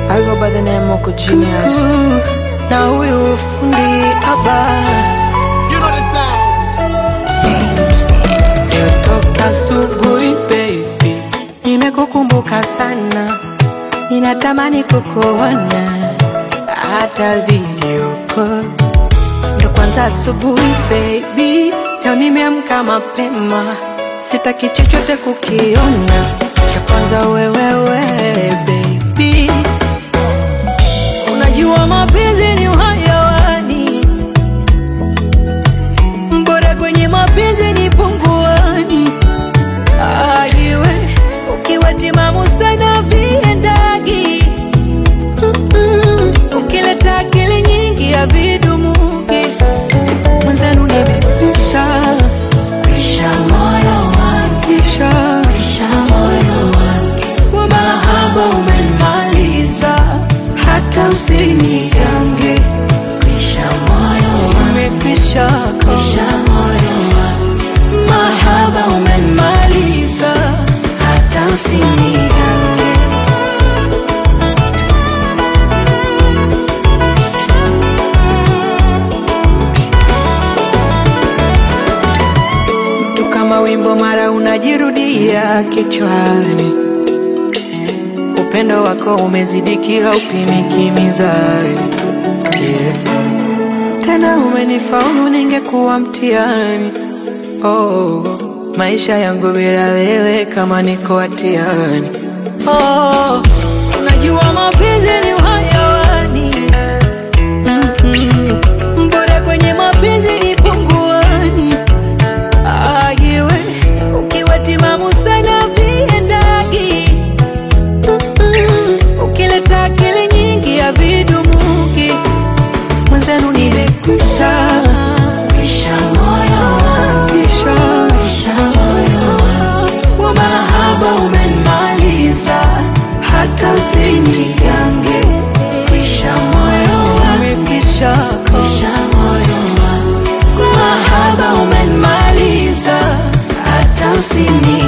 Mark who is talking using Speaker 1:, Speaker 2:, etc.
Speaker 1: I go by the name Moko Genius.
Speaker 2: na huyu fundi haba
Speaker 3: You know the sound.
Speaker 2: Toka asubuhi baby, nimekukumbuka sana, ninatamani kukuona hata video call. Ndo kwanza asubuhi baby, leo nimeamka mapema, sitaki chochote kukiona, cha kwanza wewewe baby, unajua mapenzi ni uhayawani bora kwenye mapenzi ni punguani. Aiwe ukiwa timamu sana viendagi, Mm-mm. ukileta akili nyingi ya vidumuki mwenzenu nimekwisha kwisha moyo wakisha kwisha moyo wake kwa mahaba umenimaliza hata usinigange kwisha moyo umekwisha kwisha moyo wake mahaba umenimaliza hata usinigange tu kama wimbo mara unajirudia kichwani upendo wako umezidi kila upimiki mizani yeah. tena umenifaulu ningekuwa mtihani oh, maisha yangu bila wewe kama niko hatiani oh, najua mapenzi ni uhayawani Mm-mm. bora kwenye mapenzi ni punguani ayiwe ukiwa timamu sana viendagi Mm-mm. ukileta akili nyingi ya vidumuki mwenzenu nimekwisha kisha moyo kisha kisha moyo kwa mahaba umenimaliza hata usinigange kisha moyo umekisha kisha moyo kwa mahaba umenimaliza hata usinigange